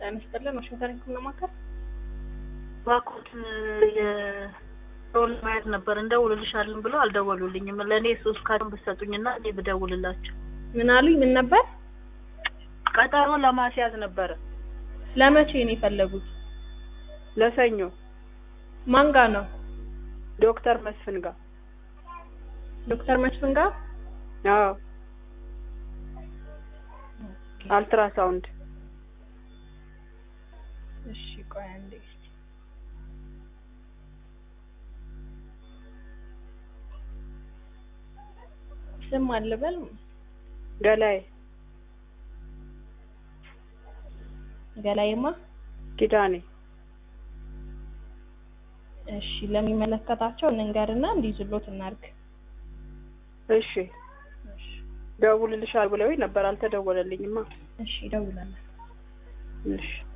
ጤና ይስጥልን። ዋሽንግተን ህክምና ማዕከል እባክዎትን የሮል ማየት ነበር እንደውልልሻለን ብለው አልደወሉልኝም። ለእኔ ሶስት ካርድ ብትሰጡኝና እኔ ብደውልላቸው ምን አሉኝ? ምን ነበር? ቀጠሮ ለማስያዝ ነበረ ለመቼ ነው የፈለጉት? ለሰኞ ማን ጋ ነው? ዶክተር መስፍን ጋር። ዶክተር መስፍን ጋር አዎ አልትራሳውንድ እሺ፣ ቆይ አንዴ እስኪ ስም አልበል ገላይ ገላይማ ኪዳኔ እሺ፣ ለሚመለከታቸው እንንገርና እንዲይዙሎት እናርግ። እሺ ደውልልሻል ብለውኝ ነበር አልተደወለልኝማ። እሺ፣ እደውላለሁ። እሺ